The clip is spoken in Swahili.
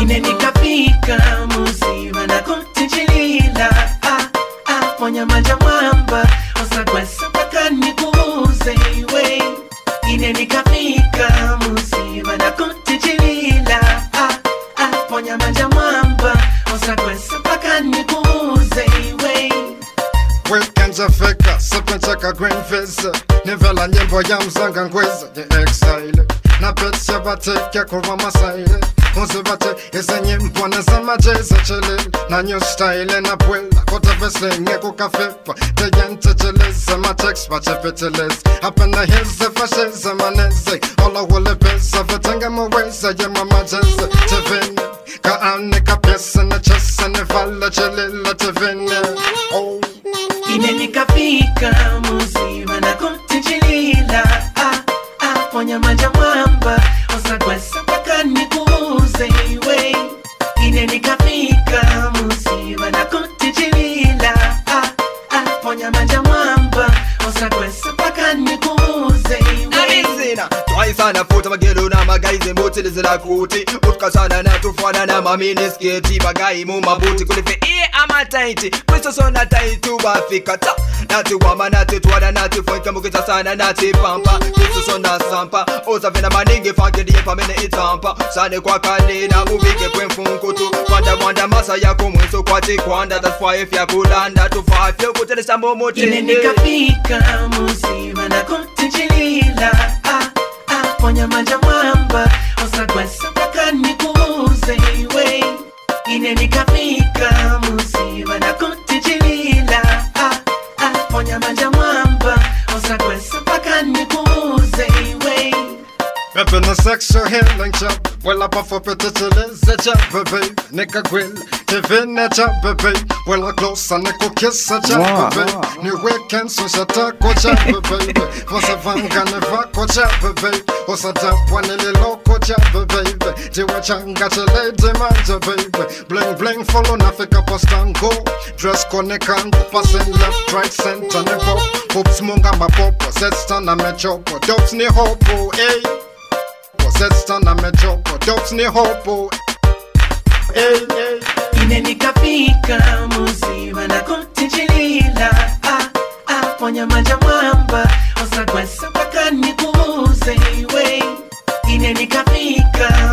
ine nikafika muziva nakutinjilila ah, ah, ponya manja mwamba usakwesa mpaka nikuuze iwe ine nikafika muziva nakutinjilila ah, ah, ponya manja mwamba usakwesa mpaka nikuuze iwe Weekends afika sipencheka green face nivela nyimbo ya mzanga ngweza ye exile na petse bateke kuva masaile uzibate izi nyimbo nezamajeza chilil na new style na pwela kote veslenge kukafepa teyenteceleze matex bachepeteleze apena hilze fasheze maneze olawulepesa vetenge muweza ye mamajeze tevene kaane kapyese nechese nivala chilila tevene oh. ine nikafika muziva nakutinjilila ah, ah, ponya manja mwamba usakwesa mpaka nikuuze iwe ine nikafika muziva nakutinjilila ah, ah, ponya manja mwamba usakwesa mpaka nikuuze iwe Amazina twaisana futa magero na magaize mutilizira kuti utkasana na tufana na maminisketi bagayi mu mabuti kulife iye amataiti kwisosona taitu bafika ta nati wama nati twana nati fwenke mukita sana nati pampa kwisosona sampa osavena maningi fangediye pamene itampa sane kwakalina ubike kwemfunkutu kwanda mwanda masa yako mwiso kwati kwanda that's why if yakulanda tufafye kutelesa ine momotende nikafika muziva nakutinjilila ah, ah, ponya manja mwamba usakwesa mpaka nikuuze iwe ine nikafika muziva nakutinjilila ah, ah, ponya manja mwamba usakwesa mpaka nikuuze iwe Up in the sexual healing job. Well, up off up at the chiliz, job, baby. Nicka grill, Kevin, a job, baby. Well, a close and a kiss, a job, baby. New weekend, so shut up, go job, baby. Was a van gonna fuck, go job, baby. Was a job, one a little loco job, baby. Do a changa, a lady man, baby. Bling, bling, follow Nafika post and go. Dress connect and passing left, right, center, and pop. Hoops, munga, my pop, sets on a metro, dopes, ni hopo, eh. Possessed na mejopo Dops ni hopo Hey, hey ine nikafika muziva nakutinjilila ah, ah, ponya manja mwamba usakwesa mpaka nikuuze iwe ine nikafika